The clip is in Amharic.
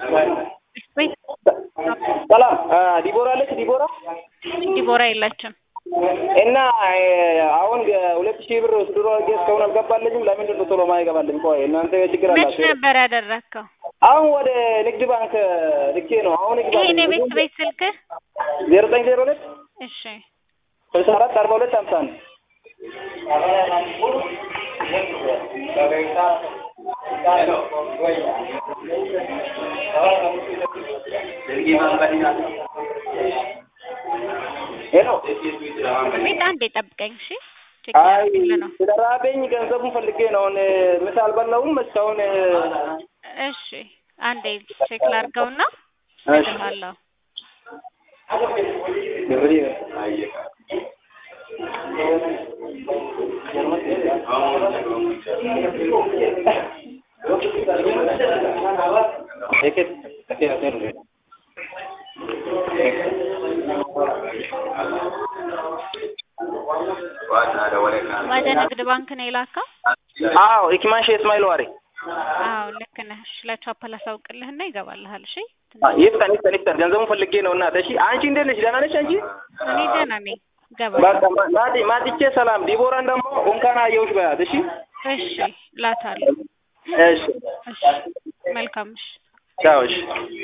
ወይ ሰላም ዲቦራ አለች ዲቦራ ዲቦራ የለችም። እና አሁን ሁለት ሺህ ብር ድሮ አድርጌ እስካሁን አልገባልኝም። ለምንድን ነው ቶሎ ማይገባልኝ? ቆይ እናንተ ችግር መች አላችሁ? ነበር ያደረግከው? አሁን ወደ ንግድ ባንክ ልኬ ነው። አሁን ይሄን የቤት ቤት ስልክ ዜሮ ዘጠኝ ዜሮ ሁለት እሺ ስልሳ አራት አርባ ሁለት ሀምሳ አንድ ሄሎ ቤት አንዴ ጠብቀኝ እሺ። ቼክ አይ ላድርግልህ ነው። ስለራበኝ ገንዘቡን ፈልጌ ነው። አሁን ምሳ አልበላሁም እስካሁን። እሺ አንዴ ቼክ ላድርገውና እሺ እልሃለሁ። ወደ ንግድ ባንክ ነው የላከው? አዎ ኢክማሽ እስማኤል ዋሪ አዎ ልክ ነህ። እሺ ለቻፓ ላሳውቅልህና ይገባልሃል። እሺ ይፍጠን ይፍጠን ይፍጠን ገንዘቡን ፈልጌ ነው እናት። እሺ አንቺ እንዴት ነሽ? ደህና ነሽ አንቺ? እኔ ደህና ነኝ። ይገባል። በቃ ማ- ማቲ ማቲቼ ሰላም። ዲቦራን ደግሞ እንኳን አየሁሽ በያት። እሺ እሺ እላታለሁ። እሺ እሺ መልካም እሺ ቻው። እሺ